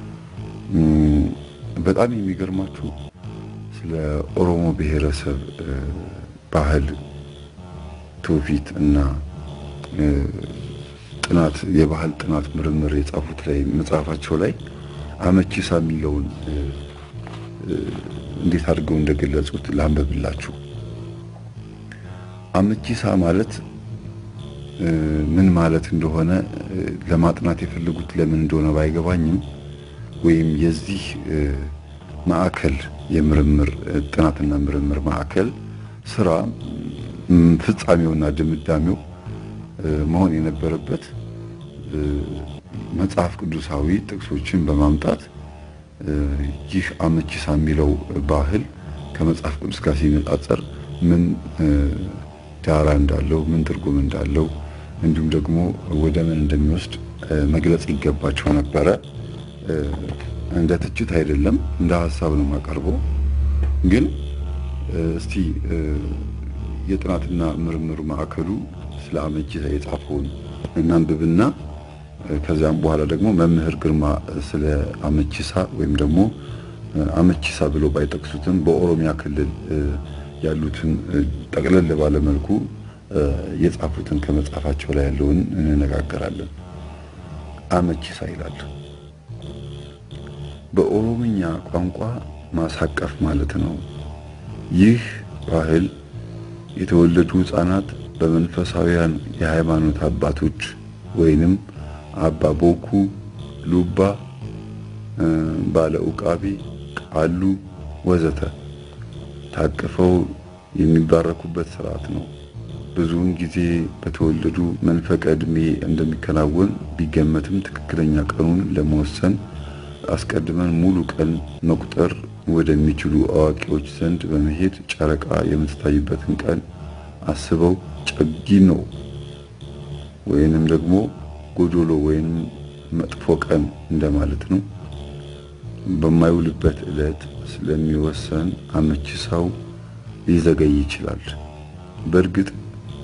በጣም የሚገርማችሁ ስለ ኦሮሞ ብሔረሰብ ባህል፣ ትውፊት እና ጥናት የባህል ጥናት ምርምር የጻፉት ላይ መጽሐፋቸው ላይ አመቺሳ የሚለውን እንዴት አድርገው እንደገለጹት ላንበብላችሁ። አመቺሳ ማለት ምን ማለት እንደሆነ ለማጥናት የፈለጉት ለምን እንደሆነ ባይገባኝም ወይም የዚህ ማዕከል የምርምር ጥናትና ምርምር ማዕከል ስራ ፍጻሜውና ድምዳሜው መሆን የነበረበት መጽሐፍ ቅዱሳዊ ጥቅሶችን በማምጣት ይህ አመቺሳ የሚለው ባህል ከመጽሐፍ ቅዱስ ጋር ሲነጻጸር ምን ዳራ እንዳለው፣ ምን ትርጉም እንዳለው እንዲሁም ደግሞ ወደ ምን እንደሚወስድ መግለጽ ይገባቸው ነበረ። እንደ ትችት አይደለም፣ እንደ ሀሳብ ነው የማቀርበው። ግን እስቲ የጥናትና ምርምር ማዕከሉ ስለ አመቺሳ የጻፈውን እናንብብና ከዚያም በኋላ ደግሞ መምህር ግርማ ስለ አመቺሳ ወይም ደግሞ አመቺሳ ብሎ ባይጠቅሱትም በኦሮሚያ ክልል ያሉትን ጠቅለል ባለ መልኩ የጻፉትን ከመጽሐፋቸው ላይ ያለውን እንነጋገራለን። አመቺሳ ይላል። በኦሮምኛ ቋንቋ ማሳቀፍ ማለት ነው። ይህ ባህል የተወለዱ ሕፃናት በመንፈሳዊያን የሃይማኖት አባቶች ወይንም አባ ቦኩ፣ ሉባ፣ ባለ ኡቃቢ፣ ቃሉ ወዘተ ታቅፈው የሚባረኩበት ስርዓት ነው። ብዙውን ጊዜ በተወለዱ መንፈቀ ዕድሜ እንደሚከናወን ቢገመትም ትክክለኛ ቀኑን ለመወሰን አስቀድመን ሙሉ ቀን መቁጠር ወደሚችሉ አዋቂዎች ዘንድ በመሄድ ጨረቃ የምትታይበትን ቀን አስበው ጨጊኖ ወይንም ደግሞ ጎዶሎ ወይም መጥፎ ቀን እንደማለት ነው። በማይውልበት ዕለት ስለሚወሰን አመቺሳው ሊዘገይ ይችላል። በእርግጥ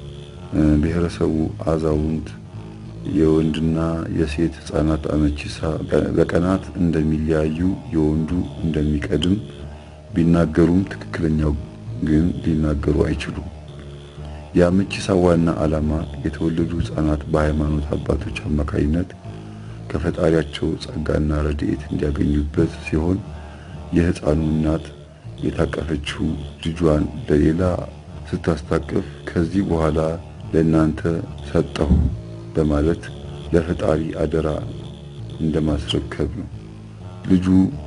ብሔረሰቡ አዛውንት የወንድና የሴት ሕፃናት አመቺሳ በቀናት እንደሚለያዩ የወንዱ እንደሚቀድም ቢናገሩም ትክክለኛው ግን ሊናገሩ አይችሉም። የአመቺሳ ዋና ዓላማ የተወለዱ ሕፃናት በሃይማኖት አባቶች አማካኝነት ከፈጣሪያቸው ጸጋና ረድኤት እንዲያገኙበት ሲሆን የሕፃኑ እናት የታቀፈችው ልጇን ለሌላ ስታስታቅፍ ከዚህ በኋላ ለእናንተ ሰጠሁ በማለት ለፈጣሪ አደራ እንደማስረከብ ነው። ልጁ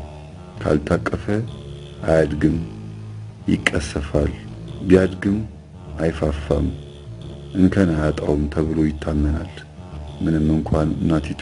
ካልታቀፈ አያድግም፣ ይቀሰፋል። ቢያድግም አይፋፋም፣ እንከን አያጣውም ተብሎ ይታመናል። ምንም እንኳን እናቲቱ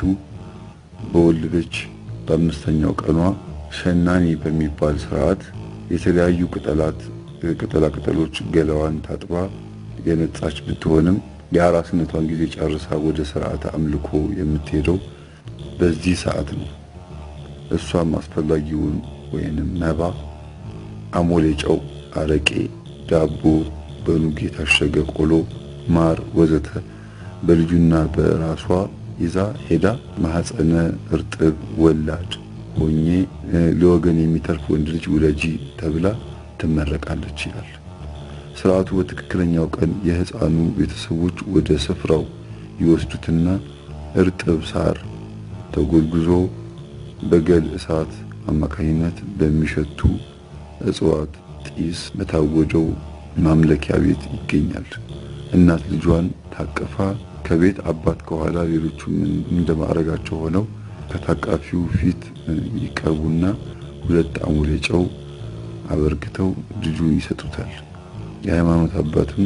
በወለደች በአምስተኛው ቀኗ ሸናኒ በሚባል ስርዓት የተለያዩ ቅጠላት ቅጠላ ቅጠሎች ገላዋን ታጥባ የነጻች ብትሆንም የአራስነቷን ጊዜ ጨርሳ ወደ ስርዓተ አምልኮ የምትሄደው በዚህ ሰዓት ነው። እሷም አስፈላጊውን ወይንም መባ፣ አሞሌ ጨው፣ አረቄ፣ ዳቦ፣ በኑግ የታሸገ ቆሎ፣ ማር ወዘተ በልጁና በራሷ ይዛ ሄዳ ማህፀነ እርጥብ ወላድ ሆኜ ለወገን የሚተርፍ ወንድ ልጅ ውለጂ ተብላ ትመረቃለች ይላል። ስርዓቱ በትክክለኛው ቀን የሕፃኑ ቤተሰቦች ወደ ስፍራው ይወስዱትና እርጥብ ሳር ተጎዝጉዞ በገል እሳት አማካኝነት በሚሸቱ እጽዋት ጢስ በታወጀው ማምለኪያ ቤት ይገኛል። እናት ልጇን ታቀፋ ከቤት አባት ከኋላ ሌሎቹም እንደማዕረጋቸው ሆነው ከታቃፊው ፊት ይቀርቡና ሁለት አሙሌ ጨው አበርክተው ልጁን ይሰጡታል። የሃይማኖት አባትም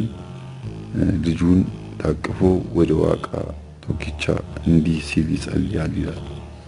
ልጁን ታቅፎ ወደ ዋቃ ቶኪቻ እንዲህ ሲል ይጸልያል ይላል።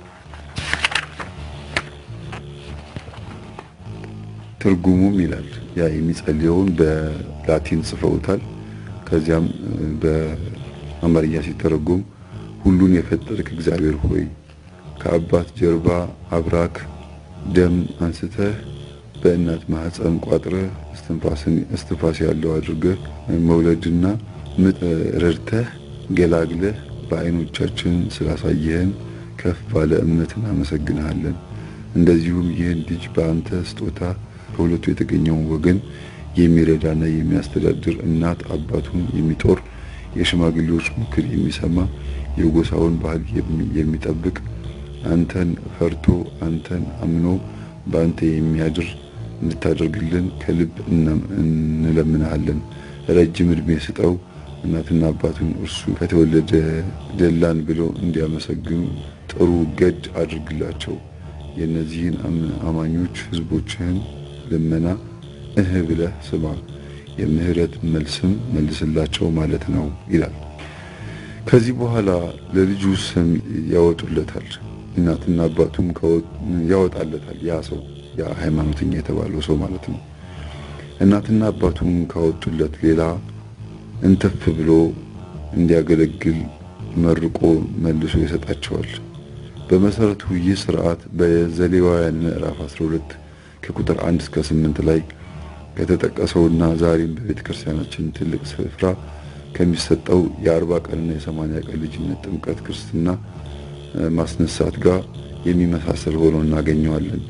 ትርጉሙም ይላል ያ የሚጸልየውን በላቲን ጽፈውታል። ከዚያም በአማርኛ ሲተረጎም ሁሉን የፈጠርክ እግዚአብሔር ሆይ ከአባት ጀርባ አብራክ ደም አንስተህ በእናት ማህፀን ቋጥረህ እስትንፋስ ያለው አድርገህ መውለድና ምጥ ረድተህ ገላግለህ በዓይኖቻችን ስላሳየህን ከፍ ባለ እምነት እናመሰግንሃለን። እንደዚሁም ይህን ልጅ በአንተ ስጦታ ከሁለቱ የተገኘውን ወገን የሚረዳና የሚያስተዳድር እናት አባቱን የሚጦር የሽማግሌዎች ምክር የሚሰማ የጎሳውን ባህል የሚጠብቅ አንተን ፈርቶ አንተን አምኖ በአንተ የሚያድር እንድታደርግልን ከልብ እንለምናሃለን። ረጅም ዕድሜ ስጠው። እናትና አባቱን እርሱ ከተወለደ ደላን ብለው እንዲያመሰግኑ ጥሩ ገድ አድርግላቸው። የእነዚህን አማኞች ሕዝቦችህን ልመና እህ ብለህ ስማ፣ የምህረት መልስም መልስላቸው ማለት ነው ይላል። ከዚህ በኋላ ለልጁ ስም ያወጡለታል። እናትና አባቱም ያወጣለታል። ያ ሰው ያ ሃይማኖተኛ የተባለው ሰው ማለት ነው። እናትና አባቱም ካወጡለት ሌላ እንትፍ ብሎ እንዲያገለግል መርቆ መልሶ ይሰጣቸዋል። በመሰረቱ ይህ ስርዓት በዘሌዋውያን ምዕራፍ 12 ከቁጥር 1 እስከ 8 ላይ ከተጠቀሰውና ዛሬም በቤተ ክርስቲያናችን ትልቅ ስፍራ ከሚሰጠው የአርባ ቀንና የሰማንያ ቀን ልጅነት ጥምቀት፣ ክርስትና ማስነሳት ጋር የሚመሳሰል ሆኖ እናገኘዋለን።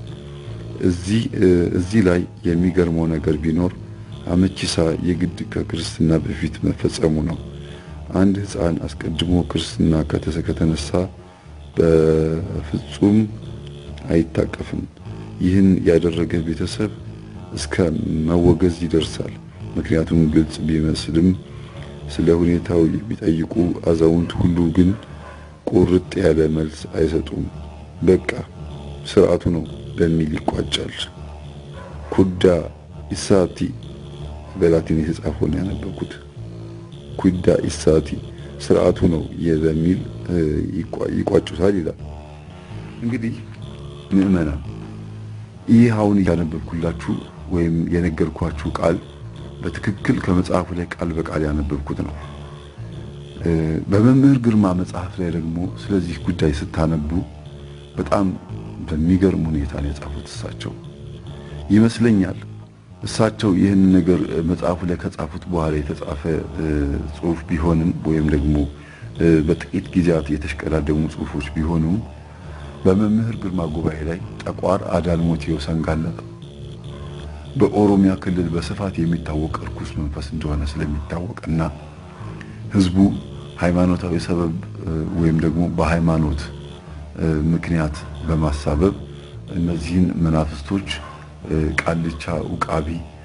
እዚህ ላይ የሚገርመው ነገር ቢኖር አመቺሳ የግድ ከክርስትና በፊት መፈጸሙ ነው። አንድ ሕፃን አስቀድሞ ክርስትና ከተነሳ በፍጹም አይታቀፍም። ይህን ያደረገ ቤተሰብ እስከ መወገዝ ይደርሳል። ምክንያቱም ግልጽ ቢመስልም ስለ ሁኔታው የሚጠይቁ አዛውንት ሁሉ ግን ቁርጥ ያለ መልስ አይሰጡም። በቃ ስርዓቱ ነው በሚል ይቋጫል። ኩዳ ኢሳቲ በላቲን የተጻፈውን ያነበብኩት ኩዳ ኢሳቲ ስርዓቱ ነው በሚል ይቋጩታል ይላል። እንግዲህ ምዕመናን ይህ አሁን እያነበብኩላችሁ ወይም የነገርኳችሁ ቃል በትክክል ከመጽሐፉ ላይ ቃል በቃል ያነበብኩት ነው። በመምህር ግርማ መጽሐፍ ላይ ደግሞ ስለዚህ ጉዳይ ስታነቡ በጣም በሚገርም ሁኔታ ነው የጻፉት። እሳቸው ይመስለኛል እሳቸው ይህን ነገር መጽሐፉ ላይ ከጻፉት በኋላ የተጻፈ ጽሁፍ ቢሆንም ወይም ደግሞ በጥቂት ጊዜያት የተሽቀዳደሙ ጽሁፎች ቢሆኑም በመምህር ግርማ ጉባኤ ላይ ጠቋር አዳልሞቴው ሰንጋላ በኦሮሚያ ክልል በስፋት የሚታወቅ እርኩስ መንፈስ እንደሆነ ስለሚታወቅና ህዝቡ ሃይማኖታዊ ሰበብ ወይም ደግሞ በሃይማኖት ምክንያት በማሳበብ እነዚህን መናፍስቶች ቃልቻ፣ ውቃቢ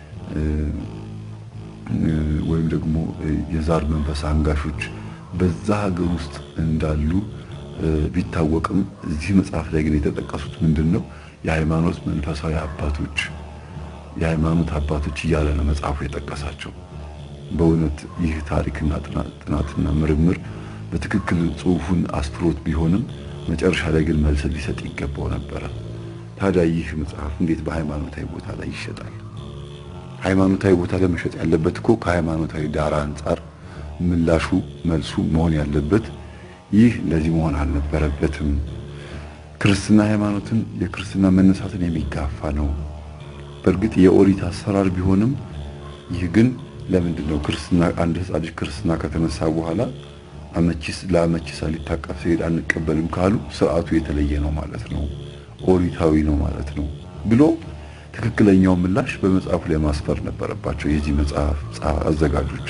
ወይም ደግሞ የዛር መንፈስ አንጋሾች በዛ ሀገር ውስጥ እንዳሉ ቢታወቅም እዚህ መጽሐፍ ላይ ግን የተጠቀሱት ምንድን ነው? የሃይማኖት መንፈሳዊ አባቶች የሃይማኖት አባቶች እያለ ነው መጽሐፉ የጠቀሳቸው። በእውነት ይህ ታሪክና ጥናትና ምርምር በትክክል ጽሁፉን አስፍሮት ቢሆንም መጨረሻ ላይ ግን መልስ ሊሰጥ ይገባው ነበረ። ታዲያ ይህ መጽሐፍ እንዴት በሃይማኖታዊ ቦታ ላይ ይሸጣል? ሃይማኖታዊ ቦታ ላይ መሸጥ ያለበት እኮ ከሃይማኖታዊ ዳራ አንጻር ምላሹ መልሱ መሆን ያለበት ይህ እንደዚህ መሆን አልነበረበትም። ክርስትና ሃይማኖትን የክርስትና መነሳትን የሚጋፋ ነው። በእርግጥ የኦሪት አሰራር ቢሆንም ይህ ግን ለምንድን ነው ክርስትና አንድ ሕፃን ልጅ ክርስትና ከተነሳ በኋላ አመቺስ ለአመቺሳ ሊታቀፍ ሲሄድ አንቀበልም ካሉ ስርዓቱ የተለየ ነው ማለት ነው፣ ኦሪታዊ ነው ማለት ነው ብሎ ትክክለኛው ምላሽ በመጽሐፉ ላይ ማስፈር ነበረባቸው። የዚህ መጽሐፍ አዘጋጆች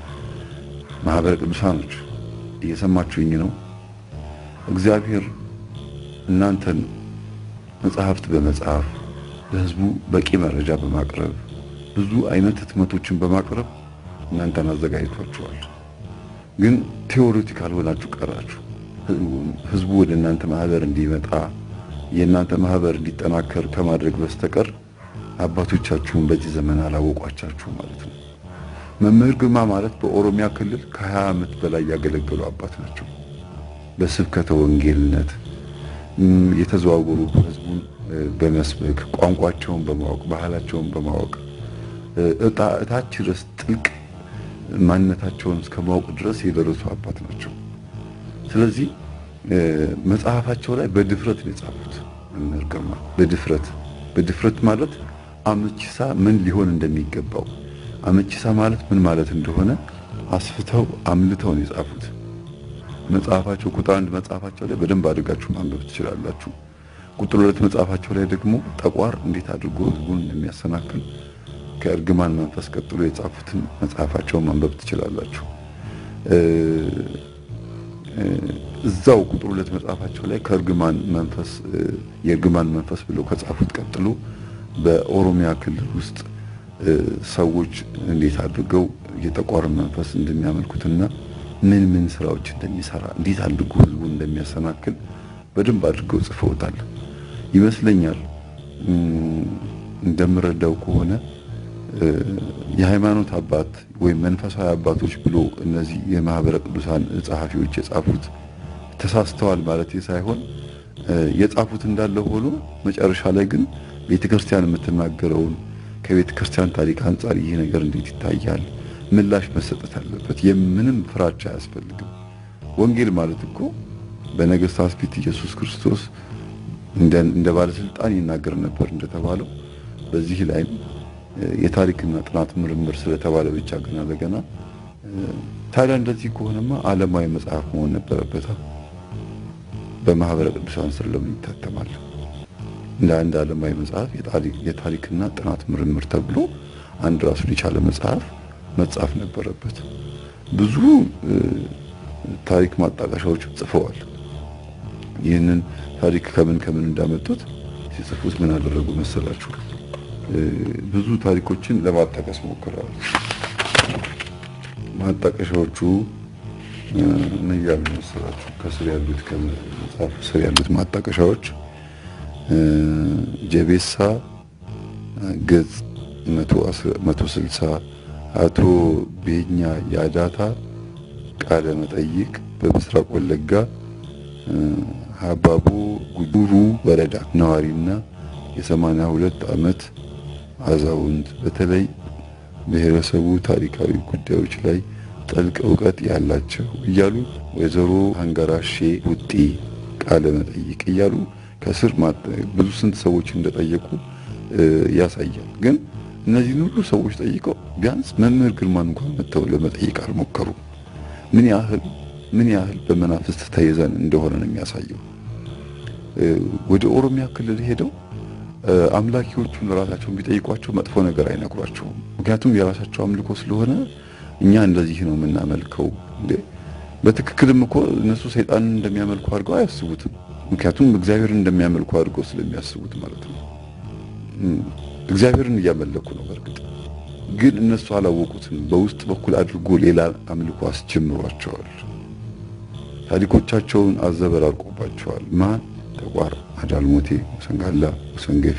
ማህበረ ቅዱሳኖች እየሰማችሁኝ ነው? እግዚአብሔር እናንተን መጽሐፍት በመጽሐፍ ለህዝቡ በቂ መረጃ በማቅረብ ብዙ አይነት ህትመቶችን በማቅረብ እናንተን አዘጋጅቷችኋል። ግን ቴዎሬቲካል ሆናችሁ ቀራችሁ። ህዝቡ ወደ እናንተ ማህበር እንዲመጣ የእናንተ ማህበር እንዲጠናከር ከማድረግ በስተቀር አባቶቻችሁን በዚህ ዘመን አላወቋቻችሁ ማለት ነው። መምህር ግርማ ማለት በኦሮሚያ ክልል ከ20 ዓመት በላይ ያገለገሉ አባት ናቸው። በስብከተ ወንጌልነት የተዘዋወሩ ህዝቡን በመስበክ ቋንቋቸውን በማወቅ ባህላቸውን በማወቅ እታች ድረስ ጥልቅ ማንነታቸውን እስከ ማወቅ ድረስ የደረሱ አባት ናቸው። ስለዚህ መጽሐፋቸው ላይ በድፍረት ነው የጻፉት። መምህር ግርማ በድፍረት በድፍረት ማለት አመቺሳ ምን ሊሆን እንደሚገባው አመቺሳ ማለት ምን ማለት እንደሆነ አስፍተው አምልተው ነው የጻፉት። መጽሐፋቸው ቁጥር አንድ መጽሐፋቸው ላይ በደንብ አድርጋችሁ ማንበብ ትችላላችሁ። ቁጥር ሁለት መጽሐፋቸው ላይ ደግሞ ጠቋር እንዴት አድርጎ ህዝቡን እንደሚያሰናክል ከእርግማን መንፈስ ቀጥሎ የጻፉትን መጽሐፋቸውን ማንበብ ትችላላችሁ። እዛው ቁጥር ሁለት መጽሐፋቸው ላይ ከእርግማን መንፈስ የእርግማን መንፈስ ብለው ከጻፉት ቀጥሎ በኦሮሚያ ክልል ውስጥ ሰዎች እንዴት አድርገው የጠቋርን መንፈስ እንደሚያመልኩትና ምን ምን ስራዎች እንደሚሰራ እንዴት አድርጎ ህዝቡን እንደሚያሰናክል በደንብ አድርገው ጽፈውታል ይመስለኛል። እንደምረዳው ከሆነ የሃይማኖት አባት ወይም መንፈሳዊ አባቶች ብሎ እነዚህ የማህበረ ቅዱሳን ጸሐፊዎች የጻፉት ተሳስተዋል ማለት ሳይሆን የጻፉት እንዳለ ሆኖ መጨረሻ ላይ ግን ቤተክርስቲያን የምትናገረውን ከቤተ ክርስቲያን ታሪክ አንጻር ይህ ነገር እንዴት ይታያል? ምላሽ መሰጠት አለበት። የምንም ፍራቻ አያስፈልግም። ወንጌል ማለት እኮ በነገስታት ፊት ኢየሱስ ክርስቶስ እንደ ባለስልጣን ይናገር ነበር እንደተባለው በዚህ ላይም የታሪክና ጥናት ምርምር ስለተባለ ብቻ ገና ለገና ታዲያ እንደዚህ ከሆነማ ዓለማዊ መጽሐፍ መሆን ነበረበት። በማህበረ ቅዱሳን ስር ለምን ይታተማል? እንደ አንድ ዓለማዊ መጽሐፍ የታሪክና ጥናት ምርምር ተብሎ አንድ ራሱን የቻለ መጽሐፍ መጻፍ ነበረበት። ብዙ ታሪክ ማጣቀሻዎች ጽፈዋል። ይህንን ታሪክ ከምን ከምን እንዳመጡት ሲጽፉት ምን አደረጉ መሰላችሁ? ብዙ ታሪኮችን ለማጣቀስ ሞክረዋል። ማጣቀሻዎቹ ምን ያሉ መሰላችሁ? ከስር ያሉት ከመጽሐፉ ስር ያሉት ማጣቀሻዎች ጀቤሳ ገጽ 160 አቶ ቤኛ ያዳታ ቃለ መጠይቅ በምስራቅ ወለጋ ሀባቦ ጉዱሩ ወረዳ ነዋሪና የሰማንያ ሁለት ዓመት አዛውንት በተለይ ብሔረሰቡ ታሪካዊ ጉዳዮች ላይ ጥልቅ እውቀት ያላቸው እያሉ ወይዘሮ አንገራሼ ውጤ ቃለ መጠይቅ እያሉ ከስር ብዙ ስንት ሰዎች እንደጠየቁ ያሳያል። ግን እነዚህን ሁሉ ሰዎች ጠይቀው ቢያንስ መምህር ግርማን እንኳን መጥተው ለመጠየቅ አልሞከሩም። ምን ያህል ምን ያህል በመናፍስት ተይዘን እንደሆነ ነው የሚያሳየው። ወደ ኦሮሚያ ክልል ሄደው አምላኪዎቹን ራሳቸውን ቢጠይቋቸው መጥፎ ነገር አይነግሯቸውም። ምክንያቱም የራሳቸው አምልኮ ስለሆነ እኛ እንደዚህ ነው የምናመልከው። እንዴ በትክክልም እኮ እነሱ ሰይጣንን እንደሚያመልኩ አድርገው አያስቡትም። ምክንያቱም እግዚአብሔርን እንደሚያመልኩ አድርገው ስለሚያስቡት ማለት ነው። እግዚአብሔርን እያመለኩ ነው። በእርግጥ ግን እነሱ አላወቁትም። በውስጥ በኩል አድርጎ ሌላ አምልኮ አስጀምሯቸዋል። ታሪኮቻቸውን አዘበራርቆባቸዋል። ማን ተቋር፣ አዳልሞቴ፣ ወሰንጋላ፣ ወሰንገፊ፣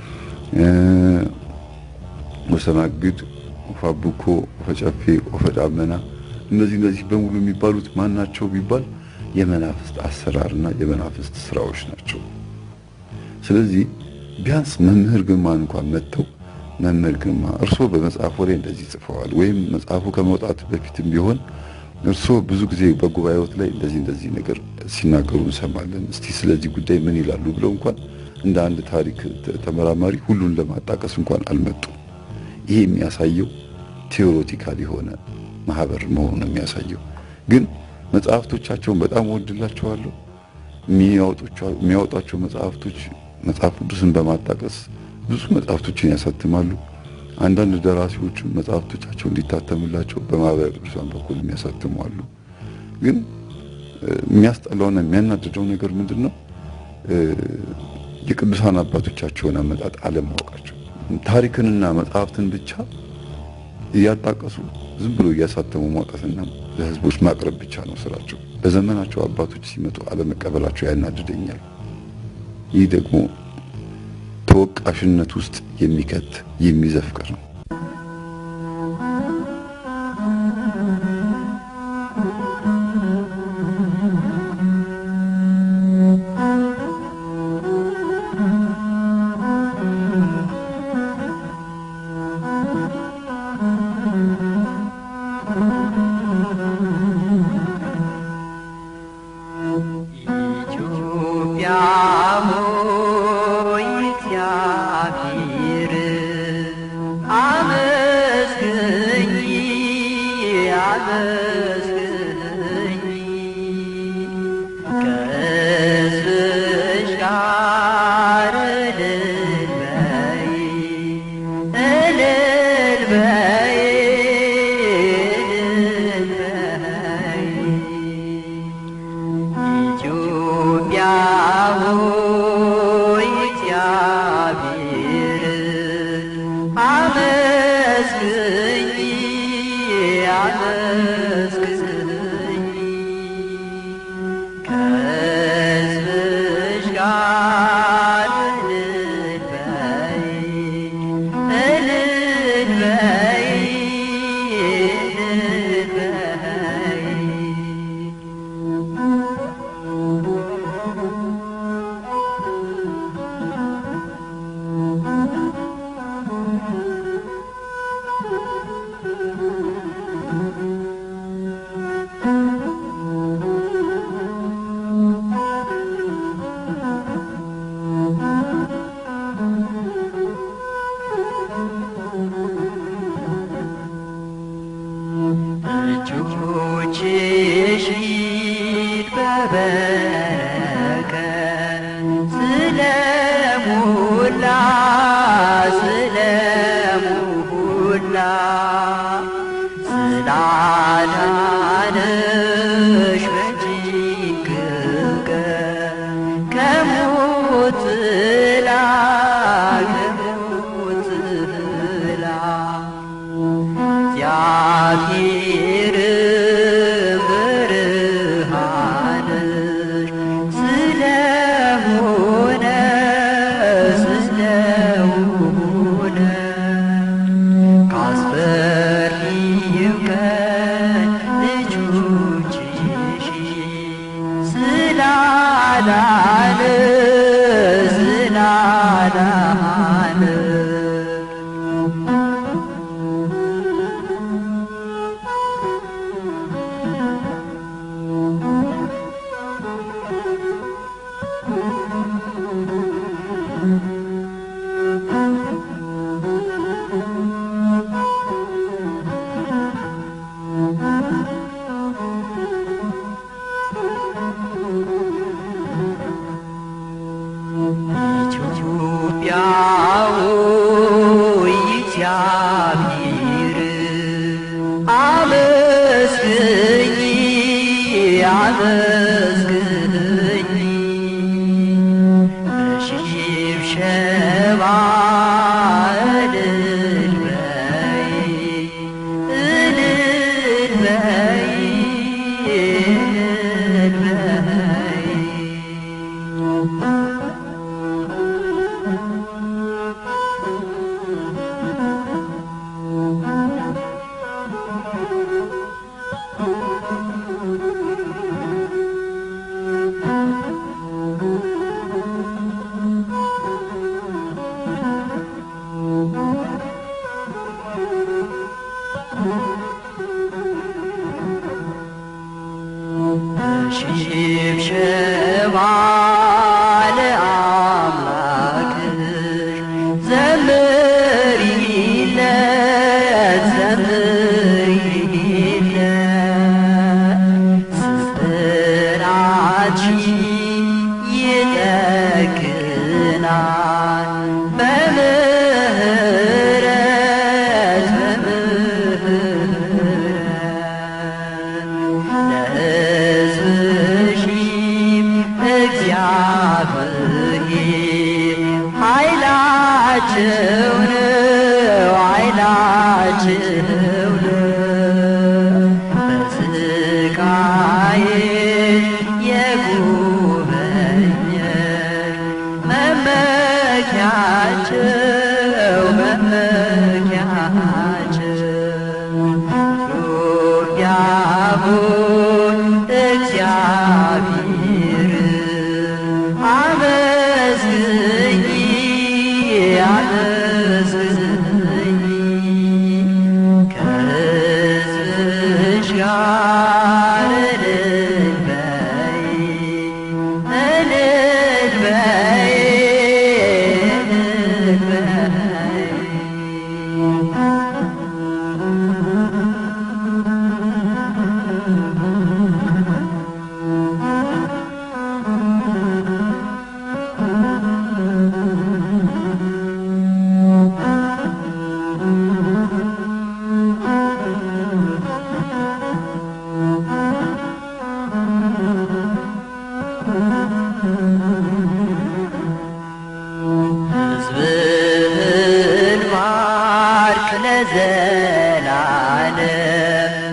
ወሰናግድ፣ ወፋብኮ፣ ወፈጨፌ፣ ወፈዳመና እነዚህ እነዚህ በሙሉ የሚባሉት ማን ናቸው ቢባል የመናፍስት አሰራርና የመናፍስት ስራዎች ናቸው። ስለዚህ ቢያንስ መምህር ግርማን እንኳን መጥተው መምህር ግርማ እርስዎ በመጽሐፉ ላይ እንደዚህ ጽፈዋል፣ ወይም መጽሐፉ ከመውጣት በፊትም ቢሆን እርስዎ ብዙ ጊዜ በጉባኤዎት ላይ እንደዚህ እንደዚህ ነገር ሲናገሩ እንሰማለን፣ እስቲ ስለዚህ ጉዳይ ምን ይላሉ ብለው እንኳን እንደ አንድ ታሪክ ተመራማሪ ሁሉን ለማጣቀስ እንኳን አልመጡም። ይሄ የሚያሳየው ቴዎሬቲካል የሆነ ማህበር መሆኑ ነው የሚያሳየው። ግን መጽሐፍቶቻቸውን በጣም ወድላቸዋለሁ። የሚያወጧቸው መጽሐፍቶች መጽሐፍ ቅዱስን በማጣቀስ ብዙ መጽሐፍቶችን ያሳትማሉ። አንዳንድ ደራሲዎችም መጽሐፍቶቻቸው እንዲታተምላቸው በማህበረ ቅዱሳን በኩል የሚያሳትሙ አሉ። ግን የሚያስጠላውና የሚያናድደው ነገር ምንድን ነው? የቅዱሳን አባቶቻቸውን አመጣጥ አለማወቃቸው። ታሪክንና መጽሐፍትን ብቻ እያጣቀሱ ዝም ብሎ እያሳተሙ ማውጣትና ለህዝቦች ማቅረብ ብቻ ነው ስራቸው። በዘመናቸው አባቶች ሲመጡ አለመቀበላቸው ያናድደኛል። ይህ ደግሞ ተወቃሽነት ውስጥ የሚከት የሚዘፍቅ ነው። ኢትዮጵያ ሆይ እግዚአብሔር አመስግኝ በሽብሸባ እልል በይ እልል በይ እልል በይ ሽብሸባ ለአምላክሽ ዘምሪለት ዘምሪለት ስብራትሽ ይጠግናል በምህረት በምህረት ለሕዝብሽ እግዚአብሔር ኃይላቸው ነው ኃይላቸው ነው በስቃዬ የጎበኘሽ መመኪያቸው መመኪያቸው ዶጊያቡን እግዚአብሔር አመስግኝ አመስግኝ ከሕዝብሽ ጋር እልል በይ እልል በይ እልል በይ ሕዝብህን ባርክ ለዘላለም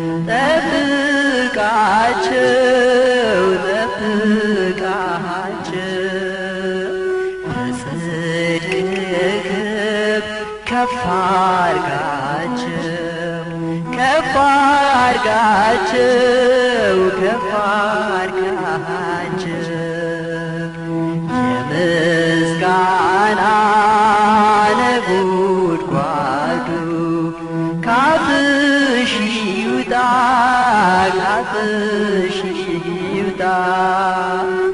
ጠብቃቸው ጠብቃቸው በጽድቅህ ከፍ አርጋቸው ከፍ አርጋቸው ከፍ አርጋቸው የምስጋና ነጎድጓዱ ካፍሽ ይውጣ ካፍሽ ይውጣ